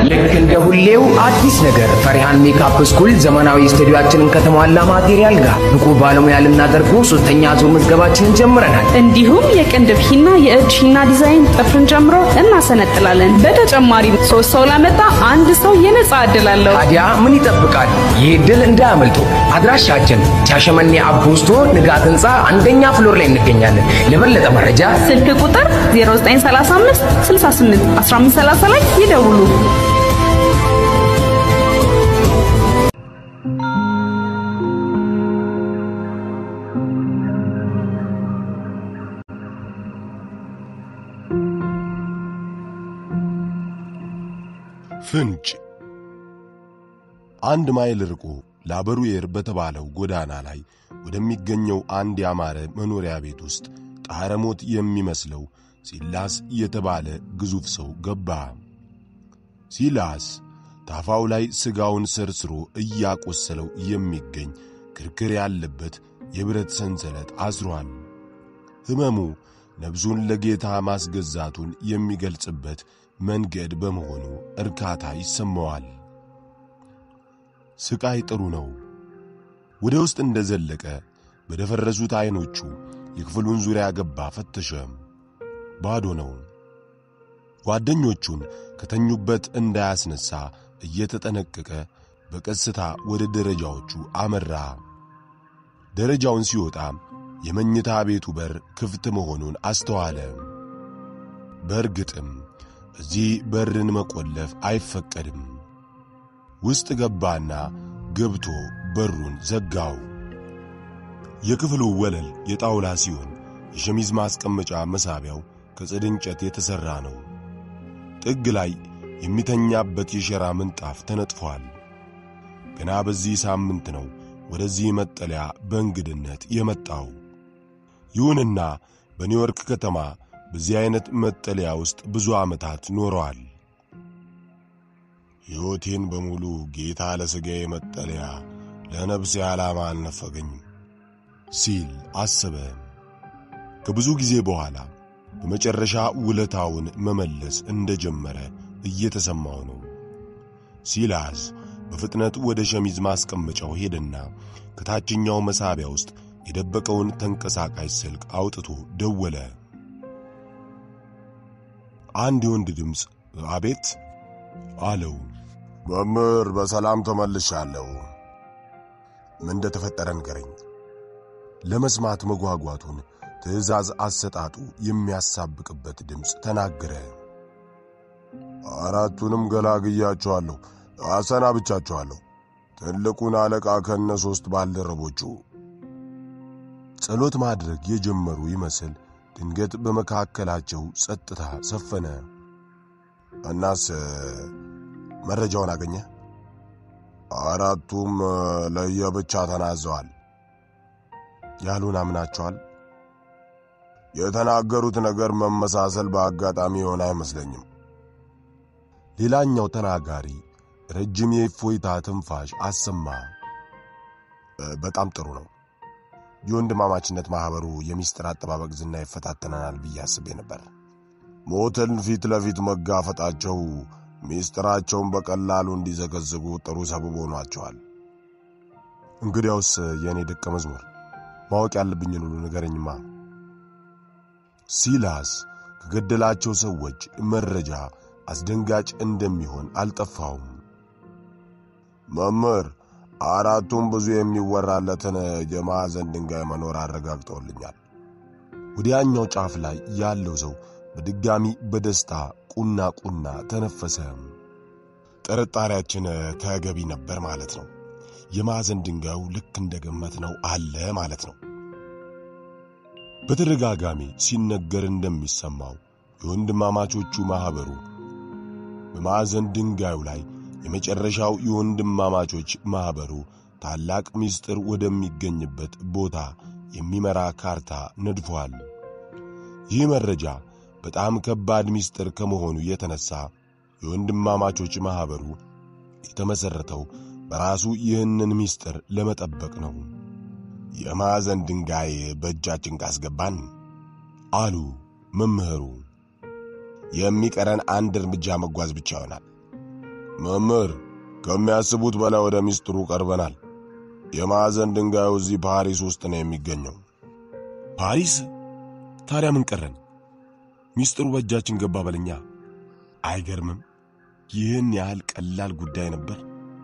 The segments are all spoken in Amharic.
ልክ እንደ ሁሌው አዲስ ነገር ፈሪሃን ሜካፕ ስኩል ዘመናዊ ስቱዲዮአችንን ከተሟላ ማቴሪያል ጋር ብቁ ባለሙያ ልናደርገው ሶስተኛ ዙር ምዝገባችንን ጀምረናል። እንዲሁም የቅንድብ ሂና፣ የእጅ ሂና ዲዛይን ጥፍርን ጨምሮ እናሰነጥላለን። በተጨማሪም ሶስት ሰው ላመጣ አንድ ሰው የነጻ ዕድል አለው። ታዲያ ምን ይጠብቃል? ይህ ዕድል እንዳያመልጡ። አድራሻችን ሻሸመኔ አቦስቶ ንጋት ህንፃ አንደኛ ፍሎር ላይ እንገኛለን። ለበለጠ መረጃ ስልክ ቁጥር 0935 68 1530 ላይ ይደውሉ። ፍንጭ አንድ ማይል ርቆ ላበሩየር በተባለው ጎዳና ላይ ወደሚገኘው አንድ ያማረ መኖሪያ ቤት ውስጥ ጣረሞት የሚመስለው ሲላስ የተባለ ግዙፍ ሰው ገባ። ሲላስ ታፋው ላይ ሥጋውን ሰርስሮ እያቆሰለው የሚገኝ ክርክር ያለበት የብረት ሰንሰለት አስሯል። ሕመሙ ነፍሱን ለጌታ ማስገዛቱን የሚገልጽበት መንገድ በመሆኑ እርካታ ይሰማዋል። ስቃይ ጥሩ ነው። ወደ ውስጥ እንደዘለቀ በደፈረሱት ዐይኖቹ የክፍሉን ዙሪያ ገባ፣ ፈተሸ። ባዶ ነው። ጓደኞቹን ከተኙበት እንዳያስነሣ እየተጠነቀቀ በቀስታ ወደ ደረጃዎቹ አመራ። ደረጃውን ሲወጣ የመኝታ ቤቱ በር ክፍት መሆኑን አስተዋለ። በእርግጥም እዚህ በርን መቆለፍ አይፈቀድም። ውስጥ ገባና ገብቶ በሩን ዘጋው። የክፍሉ ወለል የጣውላ ሲሆን የሸሚዝ ማስቀመጫ መሳቢያው ከጽድ እንጨት የተሠራ ነው። ጥግ ላይ የሚተኛበት የሸራ ምንጣፍ ተነጥፏል። ገና በዚህ ሳምንት ነው ወደዚህ መጠለያ በእንግድነት የመጣው። ይሁንና በኒውዮርክ ከተማ በዚህ አይነት መጠለያ ውስጥ ብዙ ዓመታት ኖረዋል። ሕይወቴን በሙሉ ጌታ ለሥጋዬ መጠለያ ለነፍሴ ዓላማ አልነፈገኝም ሲል አሰበ። ከብዙ ጊዜ በኋላ በመጨረሻ ውለታውን መመለስ እንደጀመረ እየተሰማው ነው። ሲላስ በፍጥነት ወደ ሸሚዝ ማስቀመጫው ሄደና ከታችኛው መሳቢያ ውስጥ የደበቀውን ተንቀሳቃሽ ስልክ አውጥቶ ደወለ። አንድ የወንድ ድምፅ አቤት አለው። መምህር በሰላም ተመልሻለሁ። ምን እንደተፈጠረ ንገረኝ። ለመስማት መጓጓቱን ትዕዛዝ አሰጣጡ የሚያሳብቅበት ድምፅ ተናገረ። አራቱንም ገላግያቸዋለሁ፣ አሰናብቻቸዋለሁ። ትልቁን አለቃ ከነ ሦስት ባልደረቦቹ ጸሎት ማድረግ የጀመሩ ይመስል ድንገት በመካከላቸው ጸጥታ ሰፈነ። እናስ መረጃውን አገኘ? አራቱም ለየብቻ ተናዘዋል። ያሉን አምናቸዋል። የተናገሩት ነገር መመሳሰል በአጋጣሚ የሆነ አይመስለኝም። ሌላኛው ተናጋሪ ረጅም የእፎይታ ትንፋሽ አሰማ። በጣም ጥሩ ነው። የወንድማማችነት ማኅበሩ የሚስጥር አጠባበቅ ዝና ይፈታተነናል ብዬ አስቤ ነበር። ሞትን ፊት ለፊት መጋፈጣቸው ሚስጥራቸውን በቀላሉ እንዲዘገዝጉ ጥሩ ሰበብ ሆኗቸዋል። እንግዲያውስ የእኔ ደቀ መዝሙር ማወቅ ያለብኝን ሁሉ ንገረኝማ። ሲላስ ከገደላቸው ሰዎች መረጃ አስደንጋጭ እንደሚሆን አልጠፋውም። መምህር አራቱም ብዙ የሚወራለትን የማዕዘን ድንጋይ መኖር አረጋግጠውልኛል። ወዲያኛው ጫፍ ላይ ያለው ሰው በድጋሚ በደስታ ቁና ቁና ተነፈሰ። ጥርጣሬያችን ተገቢ ነበር ማለት ነው። የማዕዘን ድንጋዩ ልክ እንደገመት ነው አለ ማለት ነው። በተደጋጋሚ ሲነገር እንደሚሰማው የወንድማማቾቹ ማኅበሩ በማዕዘን ድንጋዩ ላይ የመጨረሻው የወንድማማቾች ማኅበሩ ታላቅ ምስጢር ወደሚገኝበት ቦታ የሚመራ ካርታ ነድፏል። ይህ መረጃ በጣም ከባድ ምስጢር ከመሆኑ የተነሳ የወንድማማቾች ማኅበሩ የተመሠረተው በራሱ ይህንን ምስጢር ለመጠበቅ ነው። የማዕዘን ድንጋይ በእጃችን ካስገባን አሉ መምህሩ፣ የሚቀረን አንድ እርምጃ መጓዝ ብቻ ይሆናል። መምህር፣ ከሚያስቡት በላይ ወደ ሚስጥሩ ቀርበናል። የማዕዘን ድንጋዩ እዚህ ፓሪስ ውስጥ ነው የሚገኘው። ፓሪስ? ታዲያ ምን ቀረን? ሚስጥሩ በእጃችን ገባ በለኛ። አይገርምም? ይህን ያህል ቀላል ጉዳይ ነበር።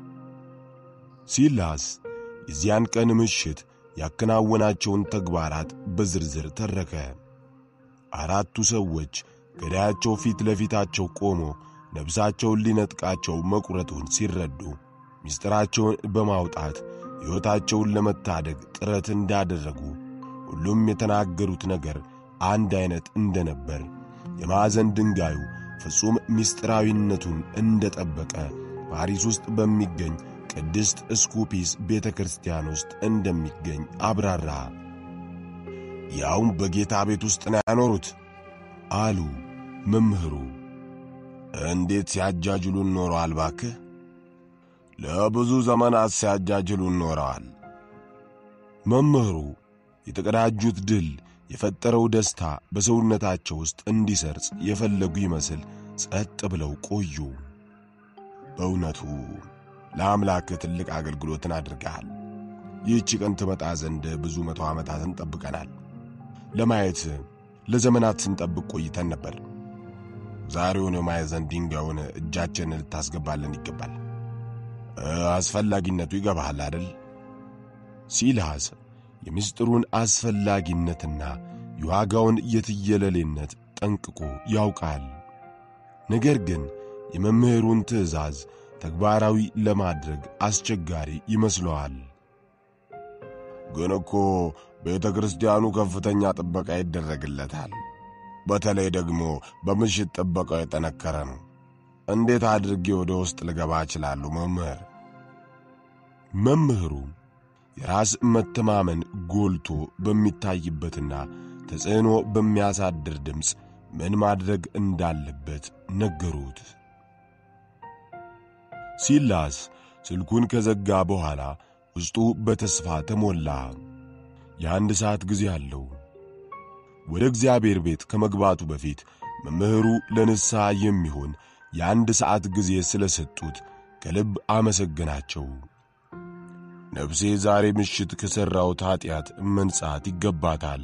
ሲላስ የዚያን ቀን ምሽት ያከናወናቸውን ተግባራት በዝርዝር ተረከ። አራቱ ሰዎች ገዳያቸው ፊት ለፊታቸው ቆሞ ነፍሳቸውን ሊነጥቃቸው መቁረጡን ሲረዱ ምስጢራቸውን በማውጣት ሕይወታቸውን ለመታደግ ጥረት እንዳደረጉ ሁሉም የተናገሩት ነገር አንድ አይነት እንደነበር የማዕዘን ድንጋዩ ፍጹም ምስጢራዊነቱን እንደጠበቀ ፓሪስ ውስጥ በሚገኝ ቅድስት እስኩፒስ ቤተ ክርስቲያን ውስጥ እንደሚገኝ አብራራ። ያውም በጌታ ቤት ውስጥ ነው ያኖሩት አሉ መምህሩ። እንዴት ሲያጃጅሉን ኖረዋል ባክህ! ለብዙ ዘመናት ሲያጃጅሉን ኖረዋል። መምህሩ የተቀዳጁት ድል የፈጠረው ደስታ በሰውነታቸው ውስጥ እንዲሰርጽ የፈለጉ ይመስል ጸጥ ብለው ቆዩ። በእውነቱ ለአምላክ ትልቅ አገልግሎትን አድርገሃል። ይህች ቀን ትመጣ ዘንድ ብዙ መቶ ዓመታትን ጠብቀናል። ለማየት ለዘመናት ስንጠብቅ ቆይተን ነበር። ዛሬውን የማዕዘን ድንጋዩን እጃችንን ልታስገባልን ይገባል። አስፈላጊነቱ ይገባሃል አደል? ሲልሃስ የምስጢሩን አስፈላጊነትና የዋጋውን የትየለሌነት ጠንቅቆ ያውቃል። ነገር ግን የመምህሩን ትእዛዝ ተግባራዊ ለማድረግ አስቸጋሪ ይመስለዋል። ግን እኮ ቤተ ክርስቲያኑ ከፍተኛ ጥበቃ ይደረግለታል። በተለይ ደግሞ በምሽት ጥበቃው የጠነከረ ነው። እንዴት አድርጌ ወደ ውስጥ ልገባ እችላለሁ መምህር? መምህሩ የራስ መተማመን ጎልቶ በሚታይበትና ተጽዕኖ በሚያሳድር ድምፅ ምን ማድረግ እንዳለበት ነገሩት። ሲላስ ስልኩን ከዘጋ በኋላ ውስጡ በተስፋ ተሞላ። የአንድ ሰዓት ጊዜ አለው። ወደ እግዚአብሔር ቤት ከመግባቱ በፊት መምህሩ ለንስሐ የሚሆን የአንድ ሰዓት ጊዜ ስለሰጡት ከልብ አመሰገናቸው። ነፍሴ ዛሬ ምሽት ከሠራሁት ኀጢአት መንጻት ይገባታል።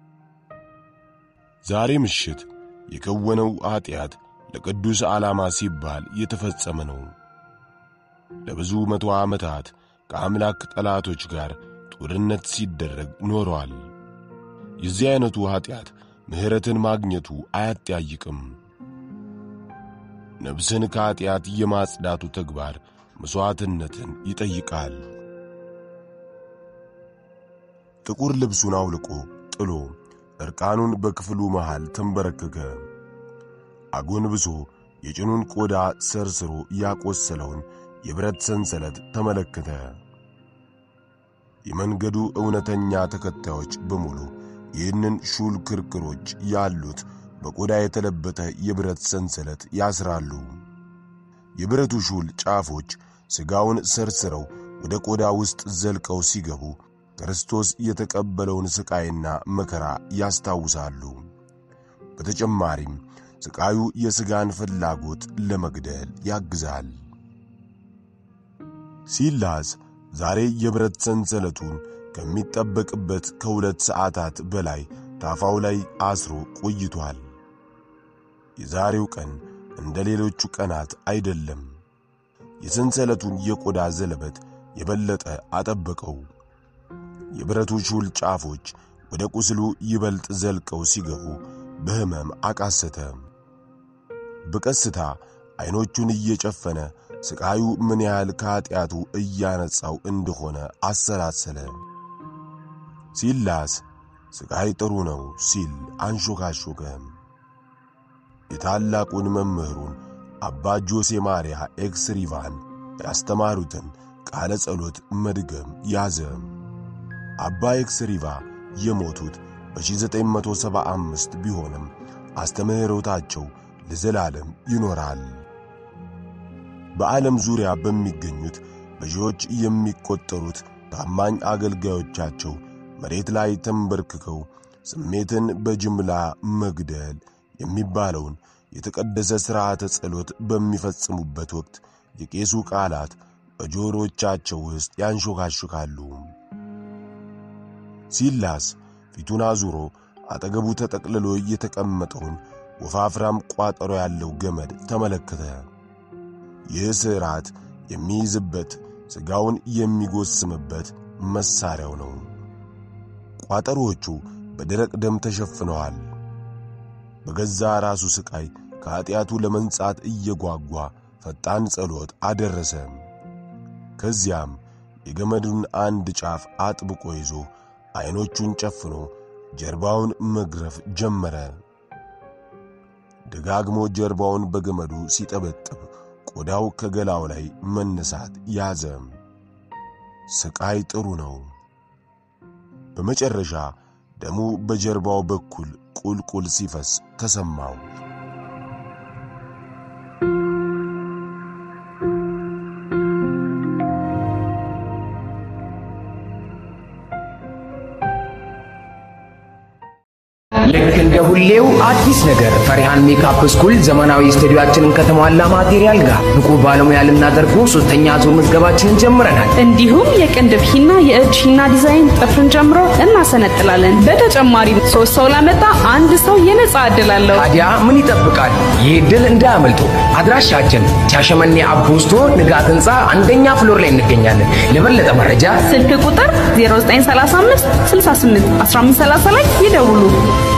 ዛሬ ምሽት የከወነው ኀጢአት ለቅዱስ ዓላማ ሲባል የተፈጸመ ነው። ለብዙ መቶ ዓመታት ከአምላክ ጠላቶች ጋር ጦርነት ሲደረግ ኖረዋል። የዚህ ዐይነቱ ኀጢአት ምሕረትን ማግኘቱ አያጠያይቅም። ነፍስን ከኀጢአት የማጽዳቱ ተግባር መሥዋዕትነትን ይጠይቃል። ጥቁር ልብሱን አውልቆ ጥሎ ዕርቃኑን በክፍሉ መሃል ተንበረከከ። አጎንብሶ የጭኑን ቆዳ ሰርስሮ ያቆሰለውን የብረት ሰንሰለት ተመለከተ። የመንገዱ እውነተኛ ተከታዮች በሙሉ ይህንን ሹል ክርክሮች ያሉት በቆዳ የተለበጠ የብረት ሰንሰለት ያስራሉ። የብረቱ ሹል ጫፎች ሥጋውን ሰርስረው ወደ ቆዳ ውስጥ ዘልቀው ሲገቡ ክርስቶስ የተቀበለውን ሥቃይና መከራ ያስታውሳሉ። በተጨማሪም ሥቃዩ የሥጋን ፍላጎት ለመግደል ያግዛል። ሲላስ ዛሬ የብረት ሰንሰለቱን ከሚጠበቅበት ከሁለት ሰዓታት በላይ ታፋው ላይ አስሮ ቆይቷል። የዛሬው ቀን እንደ ሌሎቹ ቀናት አይደለም። የሰንሰለቱን የቆዳ ዘለበት የበለጠ አጠበቀው። የብረቱ ሹል ጫፎች ወደ ቁስሉ ይበልጥ ዘልቀው ሲገቡ በሕመም አቃሰተ። በቀስታ ዐይኖቹን እየጨፈነ ሥቃዩ ምን ያህል ከኀጢአቱ እያነጻው እንደሆነ አሰላሰለ። ሲላስ ሥቃይ ጥሩ ነው ሲል አንሾካሾከ። የታላቁን መምህሩን አባ ጆሴ ማርያ ኤክስ ሪቫን ያስተማሩትን ቃለ ጸሎት መድገም ያዘ። አባ ኤክስ ሪቫ የሞቱት በ1975 ቢሆንም አስተምህሮታቸው ለዘላለም ይኖራል። በዓለም ዙሪያ በሚገኙት በሺዎች የሚቆጠሩት ታማኝ አገልጋዮቻቸው መሬት ላይ ተንበርክከው ስሜትን በጅምላ መግደል የሚባለውን የተቀደሰ ሥርዓተ ጸሎት በሚፈጽሙበት ወቅት የቄሱ ቃላት በጆሮቻቸው ውስጥ ያንሾካሹካሉ። ሲላስ ፊቱን አዙሮ አጠገቡ ተጠቅልሎ የተቀመጠውን ወፋፍራም ቋጠሮ ያለው ገመድ ተመለከተ። ይህ ስርዓት የሚይዝበት ሥጋውን የሚጎስምበት መሣሪያው ነው። ቋጠሮዎቹ በደረቅ ደም ተሸፍነዋል። በገዛ ራሱ ሥቃይ ከኀጢአቱ ለመንጻት እየጓጓ ፈጣን ጸሎት አደረሰ። ከዚያም የገመዱን አንድ ጫፍ አጥብቆ ይዞ ዐይኖቹን ጨፍኖ ጀርባውን መግረፍ ጀመረ። ደጋግሞ ጀርባውን በገመዱ ሲጠበጥብ ቆዳው ከገላው ላይ መነሳት ያዘ። ሥቃይ ጥሩ ነው። በመጨረሻ ደሙ በጀርባው በኩል ቁልቁል ሲፈስ ተሰማው። ልክ እንደ ሁሌው አዲስ ነገር ፈሪሃን ሜካፕ ስኩል ዘመናዊ ስቱዲዮአችንን ከተሟላ ማቴሪያል ጋር ንቁ ባለሙያ ልናደርጉ ሶስተኛ ዙር ምዝገባችንን ጀምረናል። እንዲሁም የቅንድብ ሂና፣ የእጅ ሂና ዲዛይን ጥፍርን ጨምሮ እናሰነጥላለን። በተጨማሪም ሶስት ሰው ላመጣ አንድ ሰው የነጻ ዕድል አለው። ታዲያ ምን ይጠብቃሉ? ይህ ዕድል እንዳያመልጡ። አድራሻችን ሻሸመኔ አቡስቶ ንጋት ህንፃ አንደኛ ፍሎር ላይ እንገኛለን። ለበለጠ መረጃ ስልክ ቁጥር 0935 68 1530 ላይ ይደውሉ።